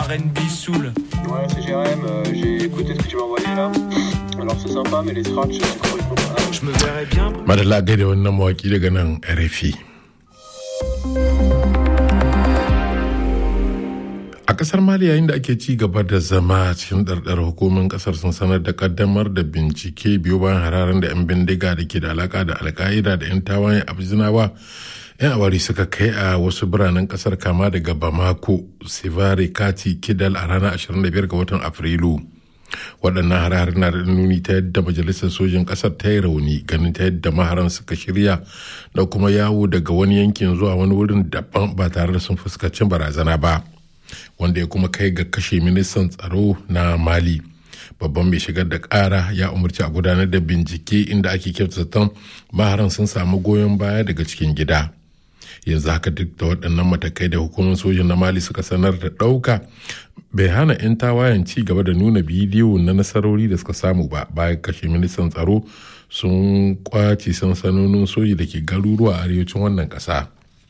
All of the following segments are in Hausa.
RB Soul. Ouais, c'est Jérém, euh, j'ai écouté ce que tu m'as envoyé là. Alors c'est sympa, mais les scratchs, c'est complètement pas. Je me verrais bien. madalla gaida wannan mawaki daga nan rfi a kasar mali yayin da ake ci gaba da zama cikin ɗarɗar hukumin kasar sun sanar da kaddamar da bincike biyu bayan hararen da 'yan bindiga da ke da alaka da alka'ida da 'yan tawayen abzinawa 'yan awari suka kai a wasu biranen kasar kama daga bamako sivare kati kidal a ranar 25 ga watan afrilu waɗannan harare na da nuni ta yadda majalisar sojin ƙasar ta yi rauni ganin ta yadda maharan suka shirya da kuma yawo daga wani yankin zuwa wani wurin daban ba tare da sun fuskanci barazana ba wanda ya kuma kai ga kashe ministan tsaro na mali babban mai shigar da ƙara ya umarci a gudanar da bincike inda ake kyautata maharan sun samu goyon baya daga cikin gida yanzu haka duk da waɗannan matakai da hukumar sojin na mali suka sanar da ɗauka bai hana 'yan tawayen ci gaba da nuna bidiyo na nasarori da suka samu ba bayan kashe ministan tsaro sun kwace sansanonin soji da ke garuruwa a arewacin wannan ƙasa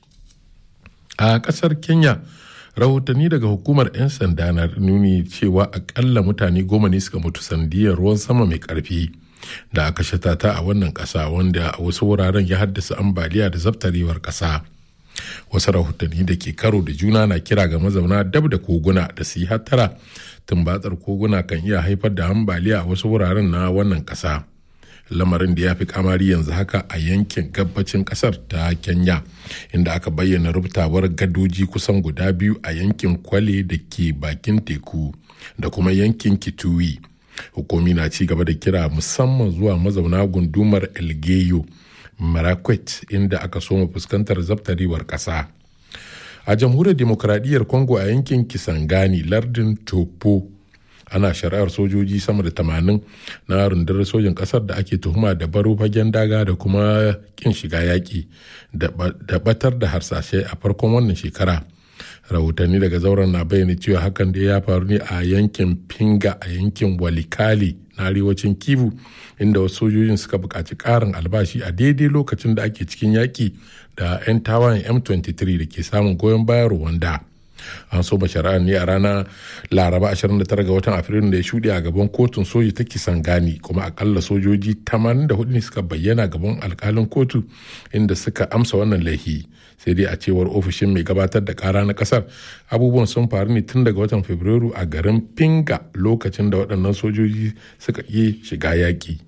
a ƙasar kenya rahotanni daga hukumar 'yan sanda na nuni cewa akalla mutane goma ne suka mutu sandiyar ruwan sama mai ƙarfi da aka shatata a wannan ƙasa wanda a wasu wuraren ya haddasa ambaliya da zabtarewar ƙasa. wasu rahotanni da ke karo da juna na kira ga mazauna dab da koguna da su yi hattara tumbatsar koguna kan iya haifar da ambaliya a wasu wuraren na wannan ƙasa lamarin da ya fi kamari yanzu haka a yankin gabacin ƙasar ta kenya inda aka bayyana rubutawar gadoji kusan guda biyu a yankin kwale da ke bakin teku da kuma yankin kituwi hukumi na ci gaba da kira musamman zuwa mazauna gundumar elgeyo marakwet inda aka soma fuskantar zabtarewar ƙasa a jamhuriyar demokradiyyar congo a yankin kisangani lardin topo ana shari'ar sojoji sama da tamanin na rundunar sojin ƙasar da ake tuhuma da baro fagen daga da kuma kin shiga yaƙi da batar da harsashe a farkon wannan shekara rahotanni daga zauren na bayyana cewa hakan da ya faru ne a yankin pinga a yankin walikali na arewacin kivu inda wasu sojojin suka buƙaci ƙarin albashi a daidai lokacin da ake cikin yaƙi da 'yan tawayen m23 da ke samun goyon bayan rwanda an so shari'ar ne a ranar laraba 29 ga watan afrilu da ya shuɗe a gaban kotun soji ta kisangani kuma akalla sojoji 84 ne suka bayyana gaban alkalin kotu inda suka amsa wannan laifi sai dai a cewar ofishin mai gabatar da kara na kasar abubuwan sun faru ne tun daga watan fabrairu a garin pinga lokacin da waɗannan sojoji suka yi shiga yaƙi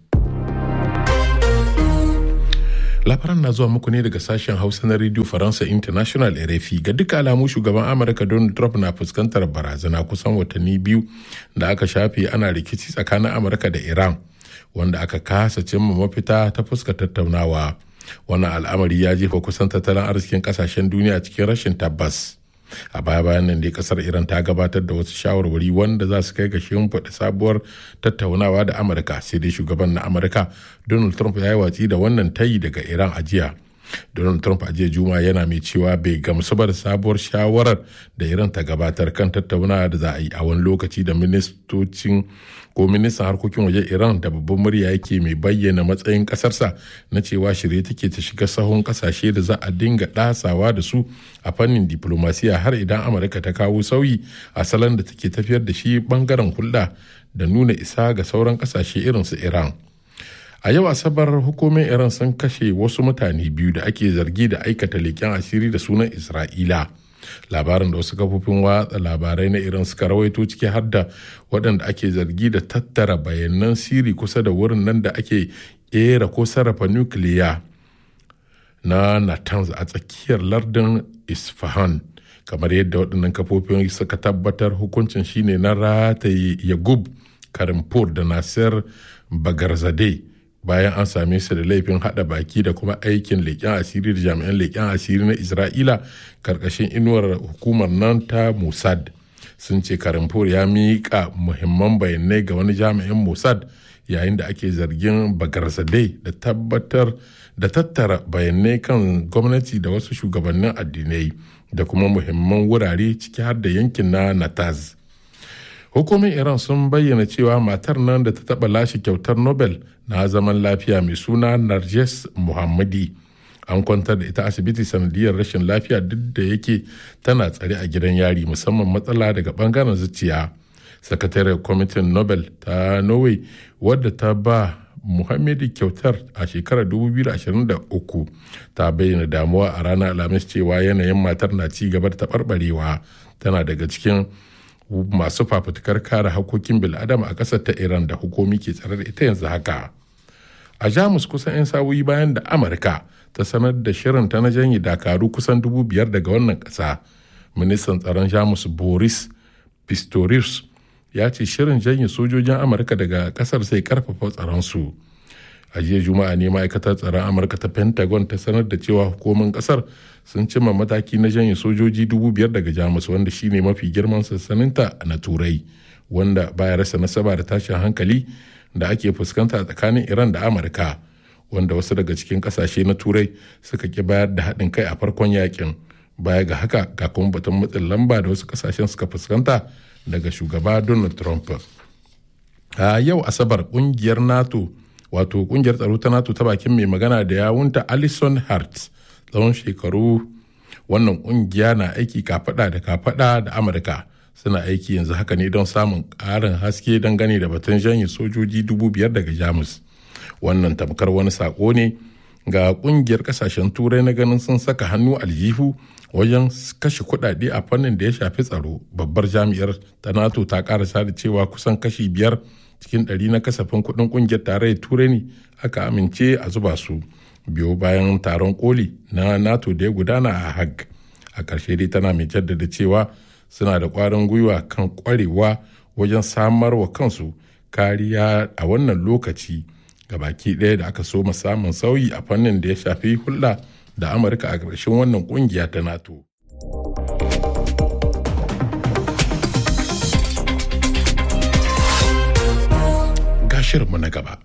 labaran na zuwa muku ne daga sashen hausa na radio faransa international rfi ga duka alamu shugaban amurka donald trump na fuskantar barazana kusan watanni biyu da aka shafe ana rikici tsakanin amurka da iran wanda aka kasa cimma mafita ta fuska tattaunawa wannan al'amari ya jefa kusan tattalin arzikin kasashen duniya cikin rashin tabbas a baya bayan nan dai kasar iran ta gabatar da wasu shawarwari wanda za su kai ga shimfiɗa sabuwar tattaunawa da amurka sai dai shugaban na amurka donald trump ya yi watsi da wannan tayi daga iran a jiya donald trump a jiya juma yana mai cewa bai gamsu ba da sabuwar shawarar da iran ta gabatar kan tattaunawa da za a yi a wani lokaci da ministocin ko ministan harkokin waje iran da babban murya yake mai bayyana matsayin kasarsa na cewa shirye take ta shiga sahun kasashe da za a dinga ɗasawa da su a fannin diplomasiya har idan amurka ta kawo sauyi a salon da take tafiyar da shi bangaren hulɗa da nuna isa ga sauran kasashe irin su iran a yau asabar hukumin iran sun kashe wasu mutane biyu da ake zargi da aikata leƙen asiri da sunan isra'ila labarin da wasu kafofin watsa labarai na iran suka rawaito ciki har da waɗanda ake zargi da tattara bayanan siri kusa da wurin nan da ake ƙera ko sarrafa nukiliya na natanz a tsakiyar lardin isfahan kamar yadda waɗannan kafofin suka tabbatar hukuncin shine na rataye yagub karimpur da nasir bagarzade bayan an same su da laifin hada baki da kuma aikin leƙen asiri da jami'an leƙen asiri na isra'ila karkashin inuwar hukumar nan ta mossad sun ce karimfur ya miƙa muhimman bayanai ga wani jami'in mossad yayin da ake zargin bagarzadeh da tabbatar da tattara bayanai kan gwamnati da wasu shugabannin addinai da kuma muhimman wurare ciki har da yankin na nataz hukumin iran sun bayyana cewa matar nan da ta taba lashe kyautar nobel na zaman lafiya mai suna narjes muhammadi an kwantar da ita asibiti sanadiyar rashin lafiya duk da yake tana tsare a gidan yari musamman matsala daga bangaren zuciya sakataren kwamitin nobel ta norway wadda ta ba muhammadu kyautar a shekarar 2023 ta bayyana damuwa a ranar alhamis cewa yanayin matar na ci gaba da taɓarɓarewa tana daga cikin masu fafutukar kare hakokin bil'adama a ƙasar ta iran da hukumi ke tsare da ita yanzu haka a jamus kusan 'yan sa'o'i bayan da amurka ta sanar da shirin ta na janye dakaru kusan dubu biyar daga wannan ƙasa ministan tsaron jamus boris pistorius ya ce shirin janye sojojin amurka daga ƙasar sai karfafa tsaron su a jiya juma'a ne ma'aikatar tsaron amurka ta pentagon ta sanar da cewa hukumin ƙasar sun cimma mataki na janye sojoji dubu biyar daga jamus wanda shine mafi girman sansaninta na turai wanda baya rasa nasaba da tashin hankali da ake fuskanta tsakanin iran da amurka wanda wasu daga cikin kasashe na turai suka ki bayar da haɗin kai a farkon yakin baya ga haka ga kuma batun matsin lamba da wasu kasashen suka fuskanta daga shugaba donald trump a yau asabar kungiyar nato wato kungiyar tsaro ta nato ta bakin mai magana da yawunta alison hart tsawon shekaru wannan kungiya na aiki kafada da kafada da amurka suna aiki yanzu haka ne don samun ƙarin haske dangane da batun janye sojoji dubu biyar daga jamus wannan tamkar wani sako ne ga kungiyar kasashen turai na ganin sun saka hannu aljihu wajen kashe kuɗaɗe a fannin da ya shafi tsaro babbar jami'ar ta nato ta karasa da cewa kusan kashi biyar cikin ɗari na kasafin kuɗin kungiyar tarayyar turai ne aka amince a zuba su biyo bayan taron koli na nato da ya gudana a hag a ƙarshe dai tana mai jaddada cewa suna da ƙwarin gwiwa kan ƙwarewa wajen samar wa kansu kariya a wannan lokaci ga baki ɗaya da aka so samun sauyi a fannin da ya shafi hulɗa da amurka a ƙarshen wannan ƙungiya ta nato gashirinmu na gaba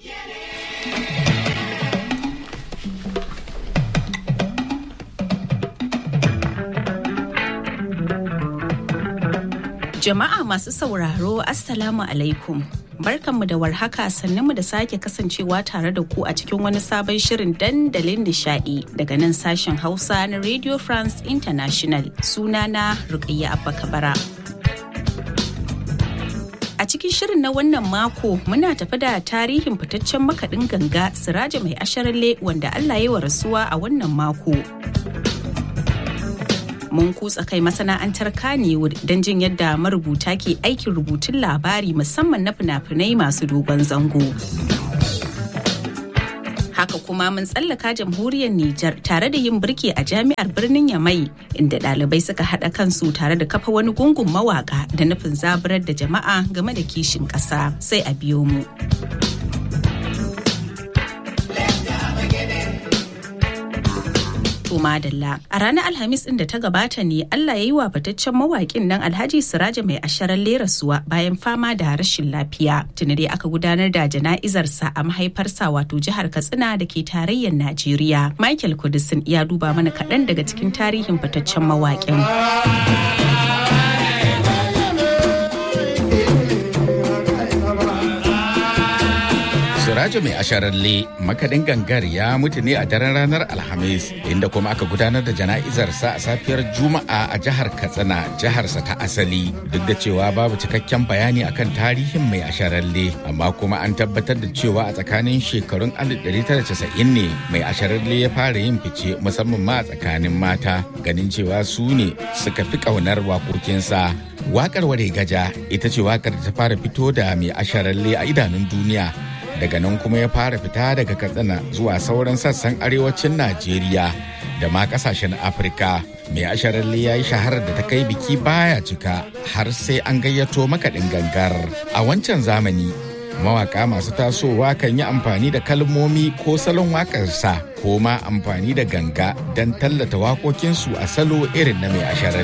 Jama'a masu sauraro Assalamu alaikum. Barkanmu da warhaka mu da sake kasancewa tare da ku a cikin wani sabon shirin dandalin nishadi daga nan sashen Hausa na Radio France International sunana Rukayya Abba Kabara. A cikin shirin na wannan mako muna tafi da tarihin fitaccen makaɗin ganga Siraja mai asharalle wanda Allah ya wa rasuwa a wannan mako. mun kutsa kai masana'antar Kannywood don jin yadda marubuta ke aikin rubutun labari musamman na fina-finai masu dogon zango. Haka kuma mun tsallaka jamhuriyar Nijar tare da yin birki a jami'ar birnin Yamai inda ɗalibai suka haɗa kansu tare da kafa wani gungun mawaka da nufin zaburar da jama'a game da kishin ƙasa sai a biyo mu. to madalla a ranar alhamis din da ta gabata ne allah ya yi wa fitaccen mawaƙin nan alhaji siraja mai asharar lerasuwa bayan fama da rashin lafiya tuni dai aka gudanar da jana'izarsa a mahaifarsa wato jihar katsina da ke tarayyar najeriya michael kudisin ya duba mana kaɗan daga cikin tarihin fitaccen mawaƙin Sirajo mai asharalle makadin gangar ya mutu ne a daren ranar Alhamis inda kuma aka gudanar da jana'izarsa a safiyar Juma'a a jihar Katsina jiharsa ta asali duk da cewa babu cikakken bayani akan tarihin mai asharalle amma kuma an tabbatar da cewa a tsakanin shekarun 1990 ne mai asharalle ya fara yin fice musamman ma a tsakanin mata ganin cewa su ne suka fi ƙaunar waƙoƙinsa. Waƙar Ware Gaja ita ce waƙar da ta fara fito da mai asharalle a idanun duniya daga nan kuma ya fara fita daga katsina zuwa sauran sassan arewacin najeriya da ma kasashen afirka mai asharalle ya yi shaharar da ta kai biki baya cika har sai an gayyato makaɗin gangar a wancan zamani mawaka masu tasowa kan yi amfani da kalmomi ko salon waƙarsa ko ma amfani da ganga don tallata waƙoƙinsu a salo irin na mai asharalle